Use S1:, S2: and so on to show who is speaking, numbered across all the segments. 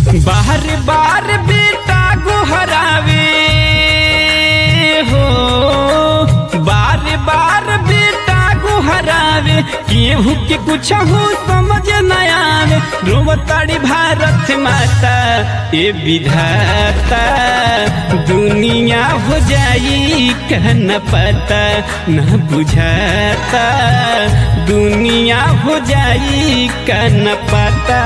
S1: बार बार बेटा गुहरावे हो बार बार बेटा गुहरावे केहू के कुछ हो समझ न आवे रोवताड़ी भारत माता ए विधाता दुनिया हो जाई कहन पता न बुझाता दुनिया हो जाई कहन पता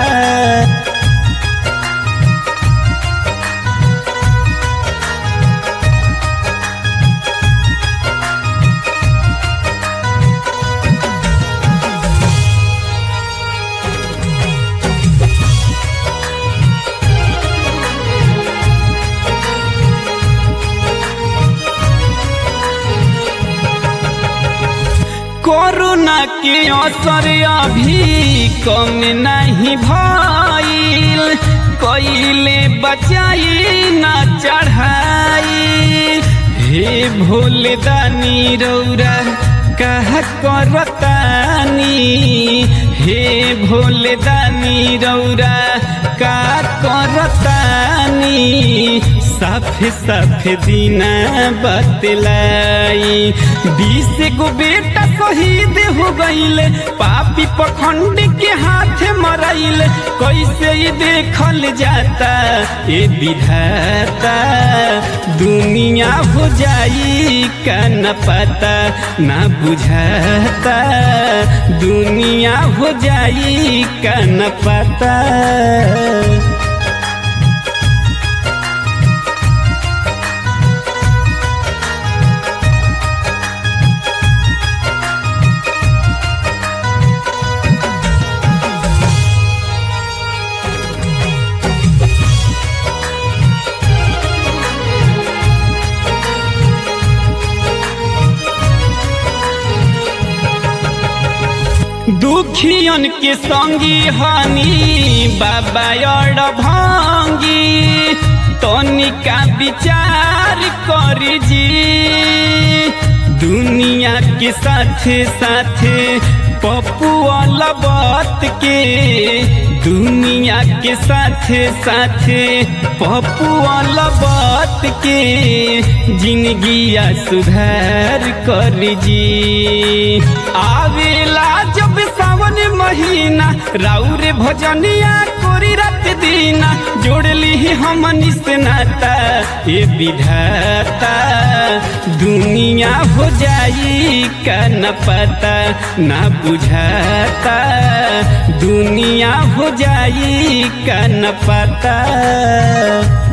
S1: कोरोना के असर अभी कम नहीं भइल कइले बचाई ना चढ़ाई हे भोले दानी रौरा कहा करतानी हे भोले दानी रौरा का करतानी साफे साफे दीना बतलाई बीस गो बेटा शहीद हो गईले पापी पखंड के हाथ मरैले कैसे ही देखल जाता ए विधाता दुनिया हो जाई का न पता ना बुझाता दुनिया हो जाई का न पता दुखियन के संगी हानि बाबा और भांगी तनिका विचार कर जी दुनिया के साथे साथे पपुआ बात के दुनिया के साथे साथे पपुआ बात के जिंदगिया सुधार कर जी आवेला जब सावन महीना राउर भजनिया कोरी रात दीना जोड़ली हमनी से नाता ये विधाता दुनिया हो जाई का न पता ना बुझाता दुनिया हो जाई का न पता